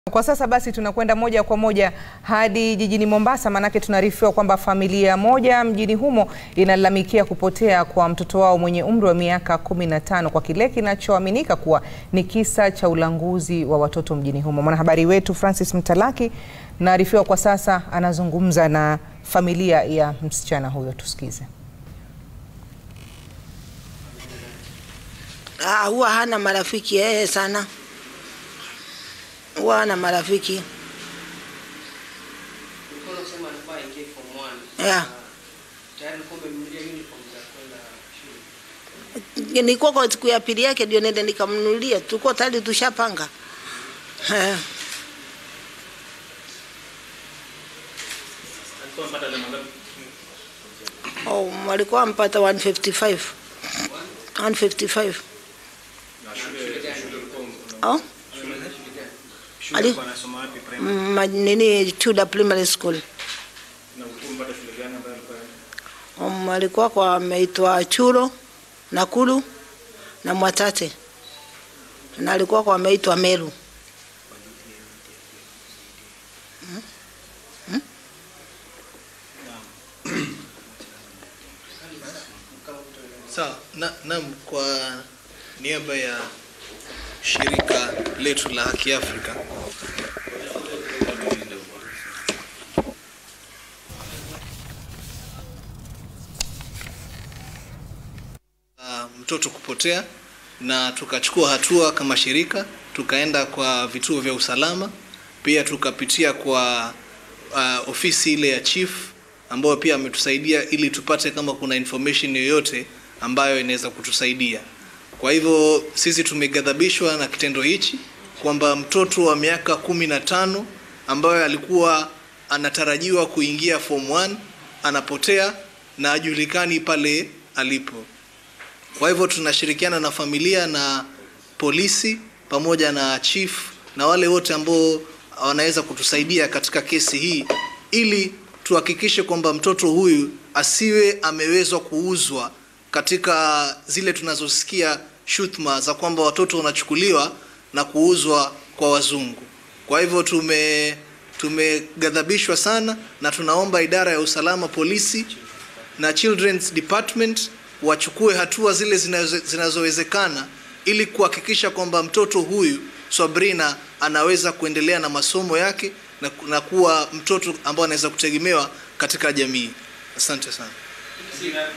Kwa sasa basi tunakwenda moja kwa moja hadi jijini Mombasa, maanake tunaarifiwa kwamba familia moja mjini humo inalalamikia kupotea kwa mtoto wao mwenye umri wa miaka 15 kwa kile kinachoaminika kuwa ni kisa cha ulanguzi wa watoto mjini humo. Mwanahabari wetu Francis Mtalaki naarifiwa kwa sasa anazungumza na familia ya msichana huyo, tusikize. Ah, huwa hana marafiki yeye sana, huwa hana marafiki yeah. Nilikuwa kwa siku ya pili yake ndio nende nikamnunulia, tulikuwa tayari tushapanga Eh. Oh, walikuwa mpata 155 155 Oh? Ali? Mm, ma- nini Chuda Primary School. Um, alikuwa kwa ameitwa Churo, Nakuru na Mwatate na alikuwa kwa ameitwa Meru. Sawa, na, naam, kwa niaba ya shirika letu la Haki Afrika uh, mtoto kupotea na tukachukua hatua kama shirika, tukaenda kwa vituo vya usalama, pia tukapitia kwa uh, ofisi ile ya chief ambayo pia ametusaidia ili tupate kama kuna information yoyote ambayo inaweza kutusaidia. Kwa hivyo sisi tumeghadhabishwa na kitendo hichi kwamba mtoto wa miaka kumi na tano ambayo alikuwa anatarajiwa kuingia form 1 anapotea na ajulikani pale alipo. Kwa hivyo tunashirikiana na familia na polisi pamoja na chief na wale wote ambao wanaweza kutusaidia katika kesi hii ili tuhakikishe kwamba mtoto huyu asiwe amewezwa kuuzwa katika zile tunazosikia shutuma za kwamba watoto wanachukuliwa na kuuzwa kwa wazungu. Kwa hivyo tume tumeghadhabishwa sana na tunaomba idara ya usalama polisi na Children's Department wachukue hatua zile zinazo- zinazowezekana ili kuhakikisha kwamba mtoto huyu Swabrina anaweza kuendelea na masomo yake na, ku- na kuwa mtoto ambao anaweza kutegemewa katika jamii. Asante sana.